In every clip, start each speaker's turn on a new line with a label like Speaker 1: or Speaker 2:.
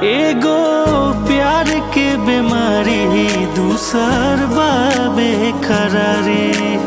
Speaker 1: एगो प्यार के बीमारी दूसर बाबे करारी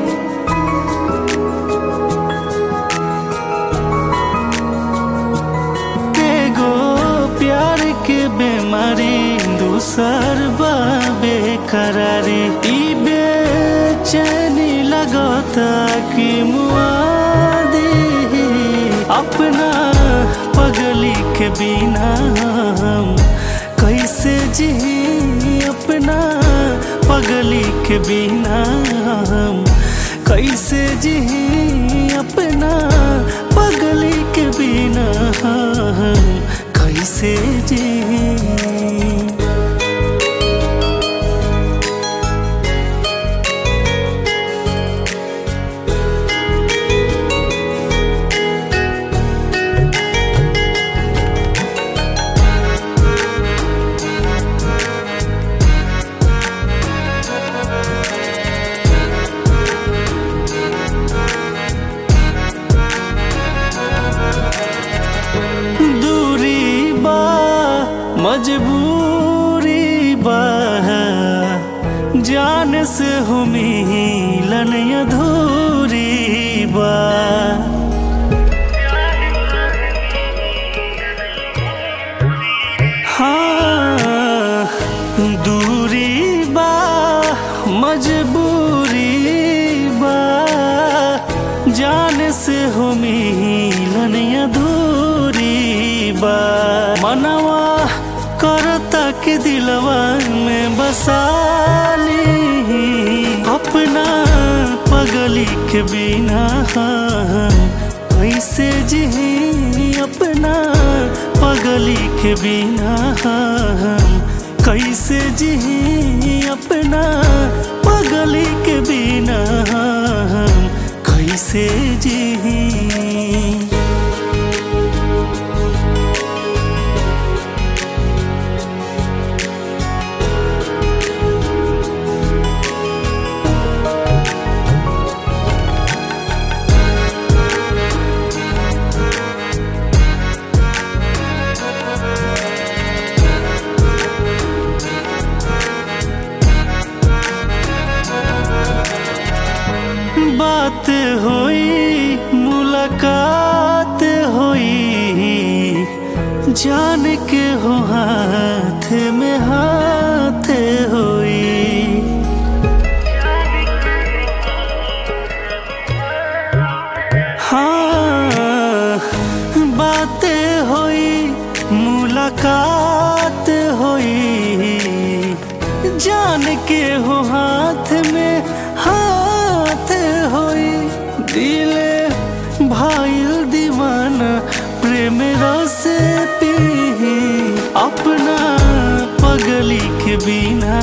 Speaker 1: एगो प्यार के बीमारी दूसर बाबे करारी ई बेचैनी लगता कि मुआदी अपना पगली के बिना हम कैसे जी अपना पगली के बिना हम कैसे जी अपना पगली के बिना हम कैसे जी दूरी बा मजबूरी बा जान से हो मिलन अधूरी बा हाँ दूरी बा मजबूरी बा जान से हो मिलन अधूरी बा मनवा करता के दिलवा में बसाली अपना पगली के बिना हम कैसे जी अपना पगली के बिना हम कैसे जी अपना पगली के बिना हम कैसे जी बात होई मुलाकात होई जान के हो हाथ में हाथ होई हाँ बातें होई मुलाकात होई जान के हो हाथ में हाथ होई दिले भाईल दीवाना प्रेम रस पी अपना पगली के बिना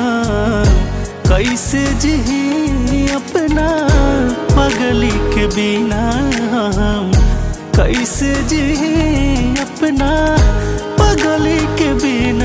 Speaker 1: कैसे जी अपना पगली के बिना हम कैसे जी अपना पगली के बिना